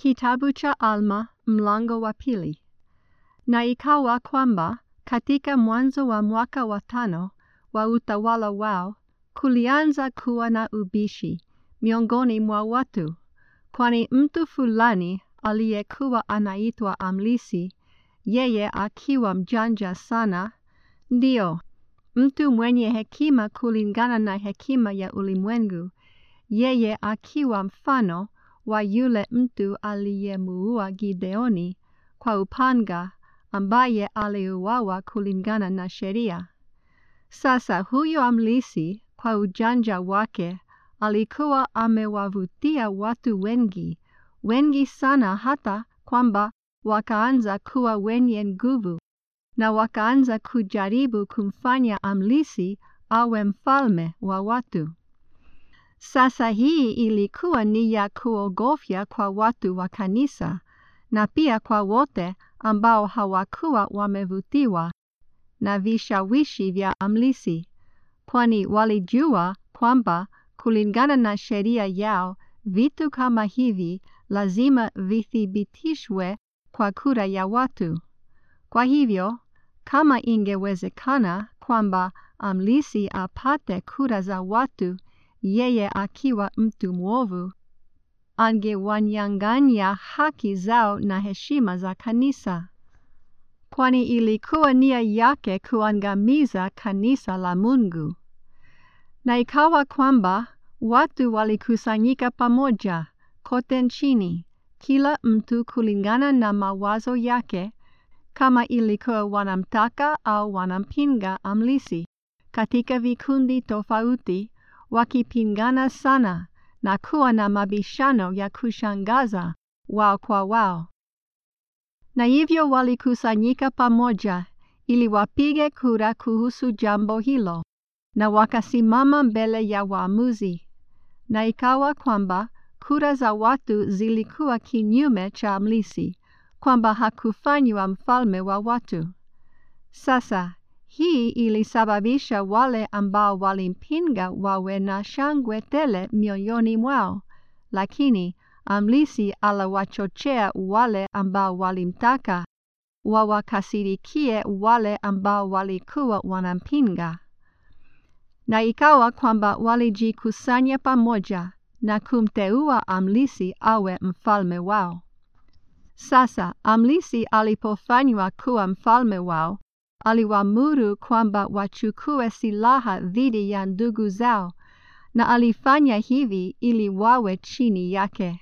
Kitabu cha Alma mlango wa pili. Na ikawa kwamba katika mwanzo wa mwaka wa tano wa utawala wao kulianza kuwa na ubishi miongoni mwa watu, kwani mtu fulani aliyekuwa anaitwa Amlisi, yeye akiwa mjanja sana, ndio mtu mwenye hekima kulingana na hekima ya ulimwengu, yeye akiwa mfano wa yule mtu aliyemuua Gideoni kwa upanga ambaye aliuawa kulingana na sheria. Sasa huyo Amlisi kwa ujanja wake alikuwa amewavutia watu wengi, wengi sana hata kwamba wakaanza kuwa wenye nguvu na wakaanza kujaribu kumfanya Amlisi awe mfalme wa watu. Sasa hii ilikuwa ni ya kuogofya kwa watu wa kanisa na pia kwa wote ambao hawakuwa wamevutiwa na vishawishi vya Amlisi, kwani walijua kwamba kulingana na sheria yao vitu kama hivi lazima vithibitishwe kwa kura ya watu. Kwa hivyo, kama ingewezekana kwamba Amlisi apate kura za watu yeye akiwa mtu mwovu, angewanyang'anya haki zao na heshima za kanisa, kwani ilikuwa nia yake kuangamiza kanisa la Mungu. Na ikawa kwamba watu walikusanyika pamoja kote nchini, kila mtu kulingana na mawazo yake, kama ilikuwa wanamtaka au wanampinga Amlisi, katika vikundi tofauti wakipingana sana na kuwa na mabishano ya kushangaza wao kwa wao. Na hivyo walikusanyika pamoja ili wapige kura kuhusu jambo hilo, na wakasimama mbele ya waamuzi. Na ikawa kwamba kura za watu zilikuwa kinyume cha Amlisi, kwamba hakufanywa mfalme wa watu. Sasa hii ilisababisha wale ambao walimpinga wawe na shangwe tele mioyoni mwao, lakini Amlisi aliwachochea wale ambao walimtaka wawakasirikie wale ambao walikuwa wanampinga. Na ikawa kwamba walijikusanya pamoja na kumteua Amlisi awe mfalme wao. Sasa Amlisi alipofanywa kuwa mfalme wao, aliwaamuru kwamba wachukue silaha dhidi ya ndugu zao, na alifanya hivi ili wawe chini yake.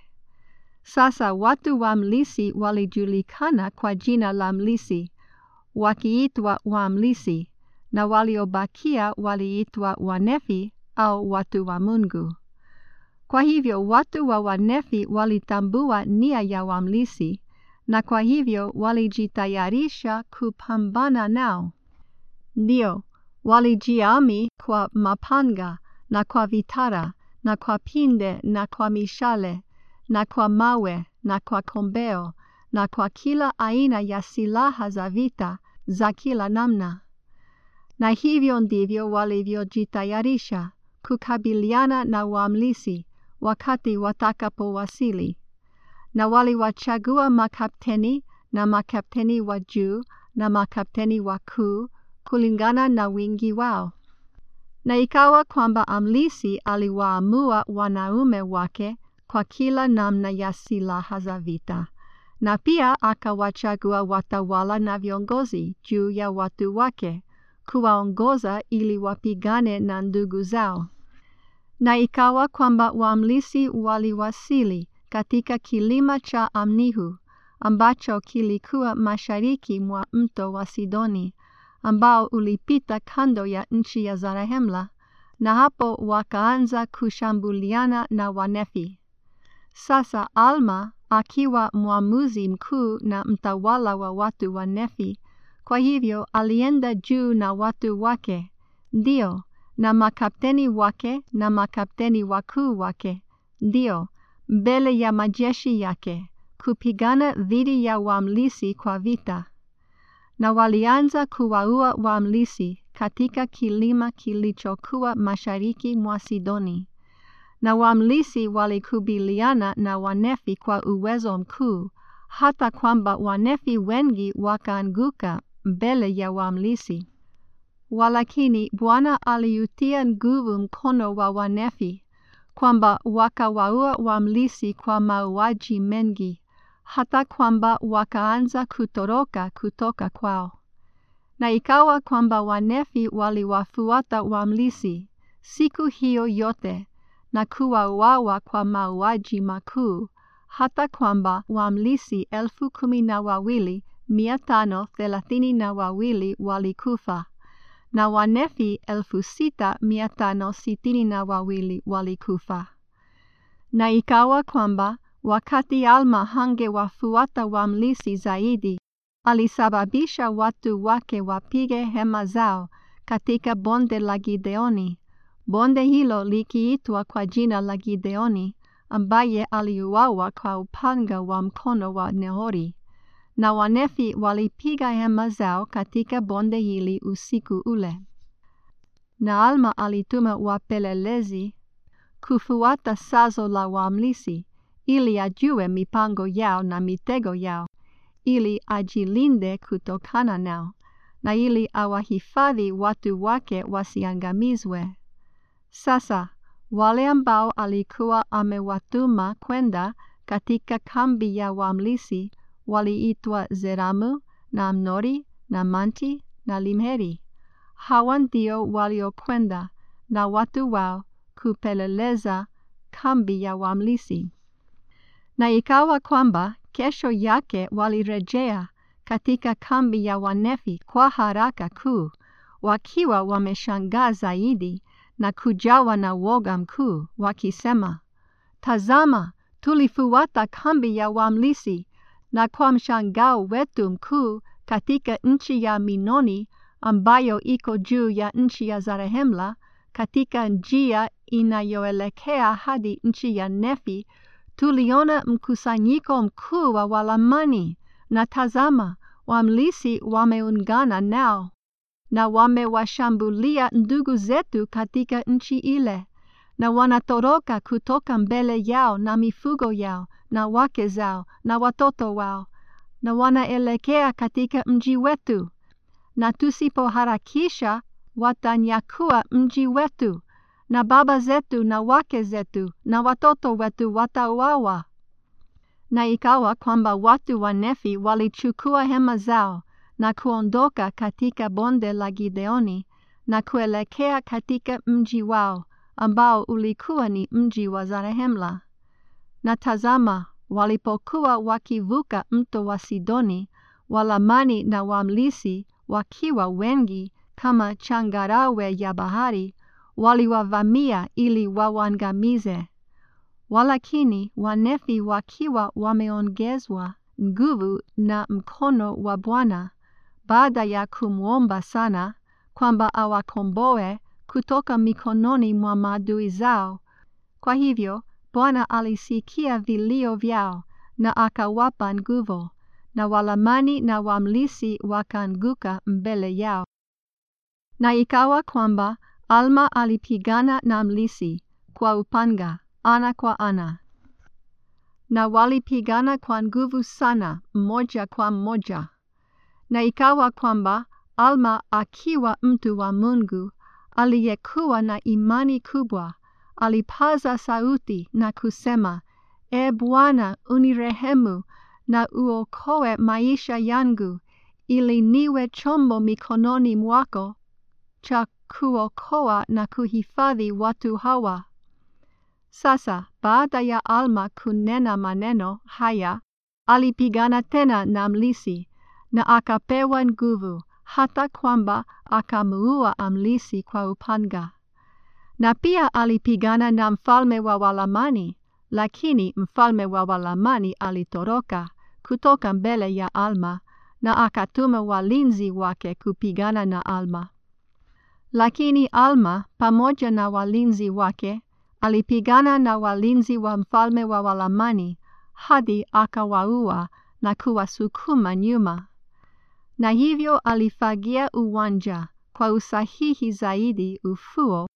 Sasa watu wa Mlisi walijulikana kwa jina la Mlisi, wakiitwa Wamlisi, na waliobakia waliitwa Wanefi au watu wa Mungu. Kwa hivyo watu wa Wanefi walitambua nia ya Wamlisi, na kwa hivyo walijitayarisha kupambana nao. Ndio, walijiami kwa mapanga na kwa vitara na kwa pinde na kwa mishale na kwa mawe na kwa kombeo na kwa kila aina ya silaha za vita za kila namna. Na hivyo ndivyo walivyojitayarisha kukabiliana na Wamlisi wakati watakapowasili na waliwachagua makapteni na makapteni wa juu na makapteni wakuu kulingana na wingi wao. Na ikawa kwamba Amlisi aliwaamua wanaume wake kwa kila namna ya silaha za vita, na pia akawachagua watawala na viongozi juu ya watu wake kuwaongoza ili wapigane na ndugu zao. Na ikawa kwamba Wamlisi waliwasili katika kilima cha Amnihu ambacho kilikuwa mashariki mwa mto wa Sidoni ambao ulipita kando ya nchi ya Zarahemla, na hapo wakaanza kushambuliana na Wanefi. Sasa Alma akiwa mwamuzi mkuu na mtawala wa watu wa Nefi, kwa hivyo alienda juu na watu wake, ndio na makapteni wake na makapteni wakuu wake, ndio mbele ya majeshi yake kupigana dhidi ya Wamlisi kwa vita, na walianza kuwaua Wamlisi katika kilima kilichokuwa mashariki mwa Sidoni, na wamlisi walikabiliana na Wanefi kwa uwezo mkuu, hata kwamba Wanefi wengi wakaanguka mbele ya wamlisi. Walakini Bwana aliutia nguvu mkono wa Wanefi, kwamba wakawaua wamlisi kwa mauaji mengi, hata kwamba wakaanza kutoroka kutoka kwao. Na ikawa kwamba Wanefi waliwafuata wamlisi siku hiyo yote na kuwauawa kwa mauaji makuu, hata kwamba wamlisi elfu kumi na wawili mia tano thelathini na wawili walikufa na Wanefi elfu sita mia tano sitini na wawili walikufa. Na ikawa kwamba wakati Alma hangewafuata wamlisi zaidi, alisababisha watu wake wapige hema zao katika bonde la Gideoni, bonde hilo likiitwa kwa jina la Gideoni, ambaye aliuawa kwa upanga wa mkono wa Nehori. Na Wanefi walipiga hema zao katika bonde hili usiku ule. Na Alma alituma wapelelezi kufuata sazo la wamlisi, ili ajue mipango yao na mitego yao, ili ajilinde kutokana nao, na ili awahifadhi watu wake wasiangamizwe. Sasa wale ambao alikuwa amewatuma kwenda katika kambi ya wamlisi waliitwa Zeramu na Amnori na Manti na Limheri. Hawa ndio waliokwenda na watu wao kupeleleza kambi ya wamlisi. Na ikawa kwamba kesho yake walirejea katika kambi ya Wanefi kwa haraka kuu, wakiwa wameshangaa zaidi na kujawa na woga mkuu, wakisema, Tazama, tulifuata kambi ya wamlisi na kwa mshangao wetu mkuu katika nchi ya Minoni ambayo iko juu ya nchi ya Zarehemla, katika njia inayoelekea hadi nchi ya Nefi, tuliona mkusanyiko mkuu wa Walamani, na tazama, wamlisi wameungana nao na wamewashambulia ndugu zetu katika nchi ile, na wanatoroka kutoka mbele yao na mifugo yao na wake zao na watoto wao, na wanaelekea katika mji wetu, na tusipoharakisha watanyakua mji wetu, na baba zetu na wake zetu na watoto wetu watauawa. Na ikawa kwamba watu wa Nefi walichukua hema zao na kuondoka katika bonde la Gideoni na kuelekea katika mji wao ambao ulikuwa ni mji wa Zarehemla. Na tazama, walipokuwa wakivuka mto wa Sidoni, Walamani na Wamlisi wakiwa wengi kama changarawe ya bahari, waliwavamia ili wawangamize. Walakini Wanefi wakiwa wameongezwa nguvu na mkono wa Bwana, baada ya kumwomba sana kwamba awakomboe kutoka mikononi mwa maadui zao. Kwa hivyo Bwana alisikia vilio vyao na akawapa nguvu, na Walamani na Wamlisi wakaanguka mbele yao. Na ikawa kwamba Alma alipigana na Mlisi kwa upanga ana kwa ana, na walipigana kwa nguvu sana, mmoja kwa mmoja. Na ikawa kwamba Alma akiwa mtu wa Mungu aliyekuwa na imani kubwa, alipaza sauti na kusema, E Bwana, unirehemu na uokoe maisha yangu, ili niwe chombo mikononi mwako cha kuokoa na kuhifadhi watu hawa. Sasa baada ya Alma kunena maneno haya, alipigana tena na Mlisi na akapewa nguvu hata kwamba akamuua Amlisi kwa upanga. Na pia alipigana na mfalme wa Walamani, lakini mfalme wa Walamani alitoroka kutoka mbele ya Alma na akatuma walinzi wake kupigana na Alma. Lakini Alma pamoja na walinzi wake alipigana na walinzi wa mfalme wa Walamani hadi akawaua na kuwasukuma nyuma. Na hivyo alifagia uwanja kwa usahihi zaidi ufuo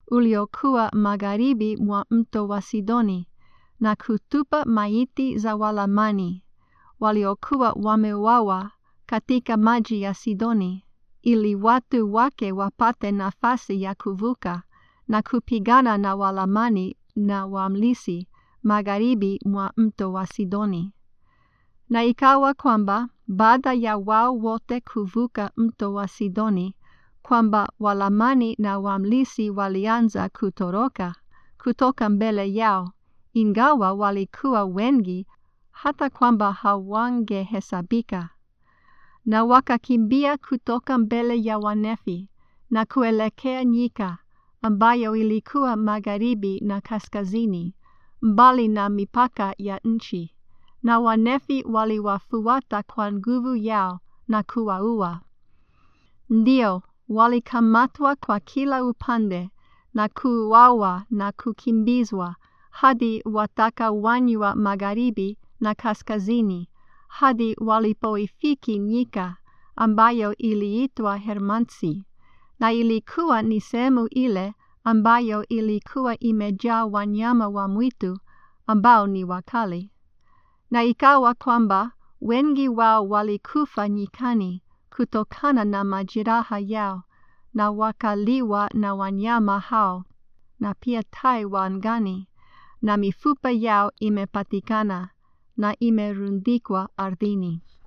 uliokuwa magharibi mwa mto wa Sidoni na kutupa maiti za Walamani waliokuwa wameuawa katika maji ya Sidoni ili watu wake wapate nafasi ya kuvuka na kupigana na Walamani na Wamlisi magharibi mwa mto wa Sidoni. Na ikawa kwamba baada ya wao wote kuvuka mto wa Sidoni, kwamba Walamani na Wamlisi walianza kutoroka kutoka mbele yao, ingawa walikuwa wengi hata kwamba hawangehesabika. Na wakakimbia kutoka mbele ya Wanefi na kuelekea nyika ambayo ilikuwa magharibi na kaskazini, mbali na mipaka ya nchi, na Wanefi waliwafuata kwa nguvu yao na kuwaua. Ndio, walikamatwa kwa kila upande na kuuawa na kukimbizwa hadi watakawanywa magharibi na kaskazini, hadi walipoifiki nyika ambayo iliitwa Hermansi, na ilikuwa ni sehemu ile ambayo ilikuwa imejaa wanyama wa mwitu ambao ni wakali. Na ikawa kwamba wengi wao walikufa nyikani kutokana na majeraha yao, na wakaliwa na wanyama hao, na pia tai wa angani, na mifupa yao imepatikana na imerundikwa ardhini.